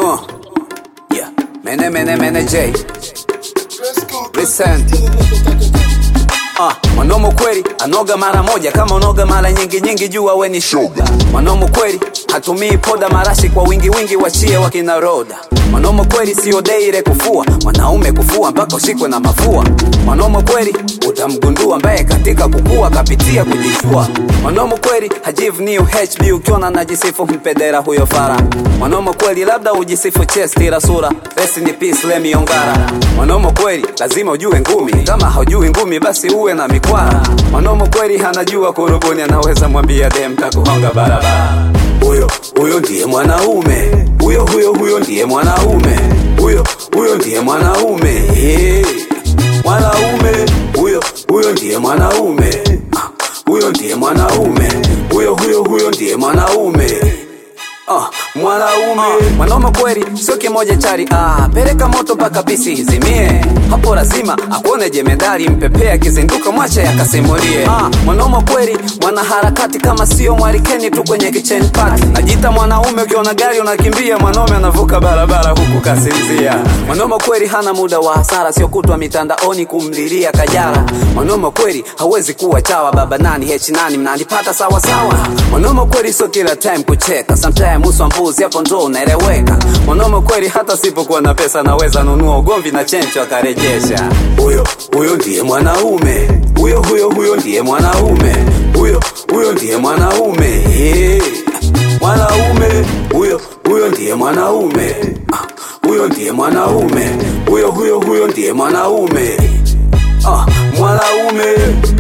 Uh, yeah. Mene mene mene J. Listen. Uh, mwanomo kweli anoga mara moja kama unoga mara nyingi nyingi jua we ni shoga mwanomo kweli hatumii poda marashi kwa wingi wingi wachie wakina roda mwanomo kweli sio deire kufua mwanaume kufua mpaka ushikwe na mafua mwanomo kweli utamgundua ambaye katika kukua kapitia kujishua mwanomo kweli hajivni uhb ukiona najisifu mpedera huyo fara mwanomo kweli labda ujisifu chest ila sura rest in peace lemi ongara mwanomo kweli lazima ujue ngumi kama haujui ngumi basi uwe na mikwara mwanomo kweli hanajua kurubuni anaweza mwambia dem takuhonga barabara huyo huyo ndiye mwanaume huyo huyo huyo ndiye mwanaume huyo huyo ndiye mwanaume yeah. mwanaume huyo huyo ndiye mwanaume Ah, huyo ndiye mwanaume huyo huyo huyo ndiye mwanaume Ah, mwanaume mwanaume kweli sio kimoja chari ah, peleka moto mpaka bisi izimie hapo lazima akuone jemedari mpepea akizinduka mwache yakasimulie ah, mwanaume kweli mwanaharakati kama sio mwalikeni tu kwenye kitchen party najita mwanaume ukiona gari unakimbia mwanaume anavuka barabara huku kasinzia mwanaume kweli hana muda wa hasara sio kutwa mitandaoni kumlilia kajara mwanaume kweli hawezi kuwa chawa baba nani h nani mnanipata sawa sawa mwanaume kweli sio kila time kucheka sometime uso wa mbuzi hapo ndo unaeleweka mwanaume kweli hata sipokuwa na pesa naweza nunua ugomvi na chencho akarejesha huyo huyo ndiye mwanaume huyo huyo huyo ndiye mwanaume huyo huyo ndiye mwanaume yeah. mwanaume huyo huyo ndiye mwanaume Ah, huyo ndiye mwanaume huyo huyo huyo ndiye mwanaume ah, mwanaume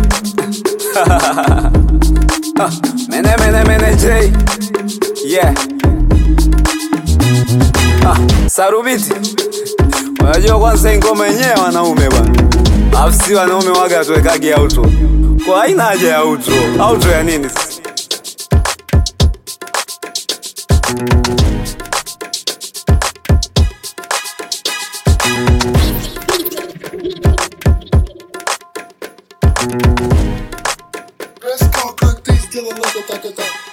Ah, mene mene mene J yeah ah, sarubiti unajua kwanza hii ngoma yenyewe wanaume bwana alafu si wanaume waga tuwekage auto kwa haina haja ya auto auto ya nini sasa Let's go cook these killer loco taco